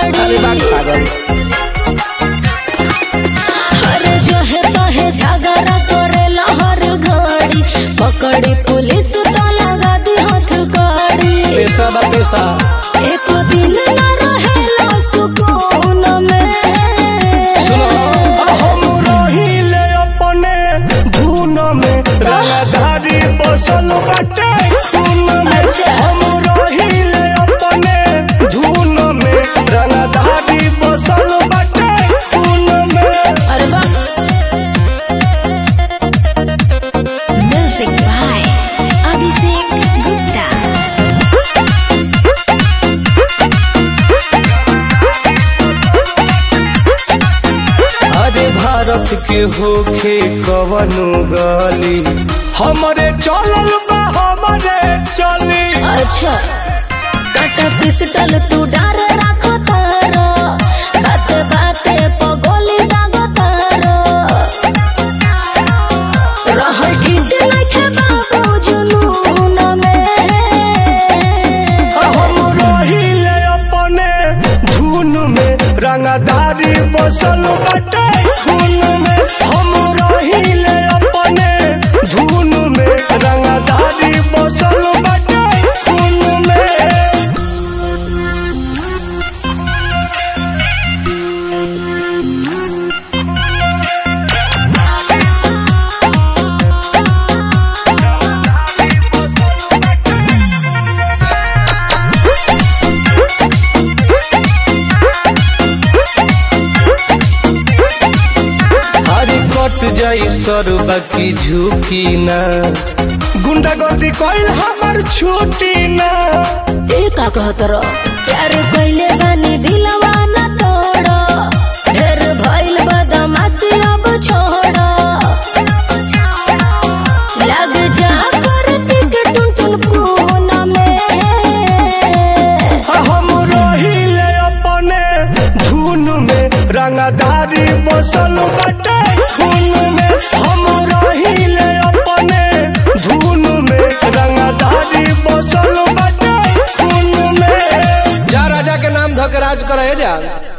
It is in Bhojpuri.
अरे बात गाड़ी पागल अरे जो है तो है झगड़ा करेला हर घड़ी पकड़ी पुलिस तो लगा दी हथ कड़ी पैसा बा पैसा एक दिन न रहेला सुकून में सुनो हम रहिले अपने धुन में रंगधारी बसल बाटे खून में अच्छा। हम रहिले अपने धुन में रंगधारी बसल बाटे खून में अरे वाह म्यूजिक बाय अभिषेक गुप्ता अरे भारत के होखे कवनो गली हमरे चलल बा हमरे चली अच्छा काटा पिस्टल तू डार राखो तारो बाते बाते पगोली दागो तारो रहल ठीक नइखे बाबू जुनून में हम रहिले अपने धुन में रंगदारी बसल बाटे खून में हम रहिले अपने धुन में रंगदारी बसल बाटे खून में अरे कट जाई सर बाकी झुकी ना गुंडागर्दी कइल हमर छुट्टी ना ए का कहत रो प्यार कइले बानी दिलवा न तोड़ो ढेर भइल बदमाशी अब छोड़ो लग जा करती के टुन टुन फोन में हम रहिले अपने धुन में रंगदारी बसल बाटे खून में हम रहिले अपने धुन में रंगदारी बसल बाटे खून में जा राजा के नाम धक राज करे जा